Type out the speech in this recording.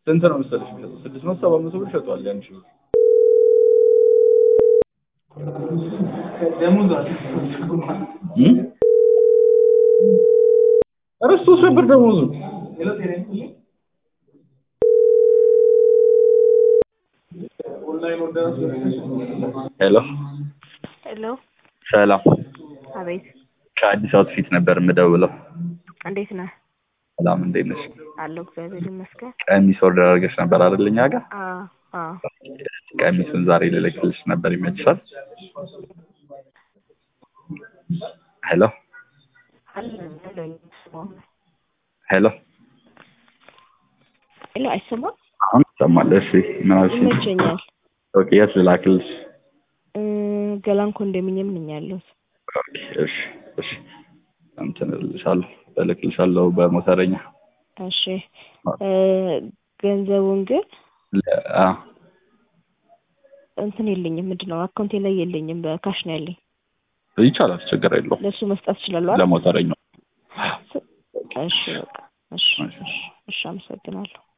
ስንት ነው መሰለሽ የሚሸጠው? ስድስት መቶ ሰባት መቶ ብር ሸጧል። ያን ሺህ ብር እም? ኧረ ሶስት ነበር ደሞዙ። ሄሎ ሄሎ፣ ሰላም። አቤት። ከአዲስ አውትፊት ነበር የምደውለው። እንዴት ነህ? ሰላም እንዴት ነሽ? አለሁ እግዚአብሔር ይመስገን። ቀሚስ ኦርደር አድርገሽ ነበር አይደል? እኛ ጋር አዎ አዎ። ቀሚሱን ዛሬ ልልክልሽ ነበር። ይመችሻል? ሄሎ አለ አለ አይሰማም? ሄሎ ሄሎ፣ አይሰማም? አሁን ይሰማል። እሺ ምን አልሽኝ? ይመቸኛል። ኦኬ የት ልላክልሽ? እ ገላን ኮንዶሚኒየም ነኝ ያለሁት። ኦኬ እሺ እሺ እንትን እልልሻለሁ እልክልሻለሁ በሞተረኛ እሺ እ ገንዘቡን ግን ለ- አ እንትን የለኝም፣ ምንድን ነው አካውንቴ ላይ የለኝም፣ በካሽ ነው ያለኝ። ይቻላል፣ ችግር የለውም። ለእሱ መስጠት እችላለሁ አይደል? ለሞተረኛው እሺ በቃ እሺ እሺ። እሺ፣ አመሰግናለሁ።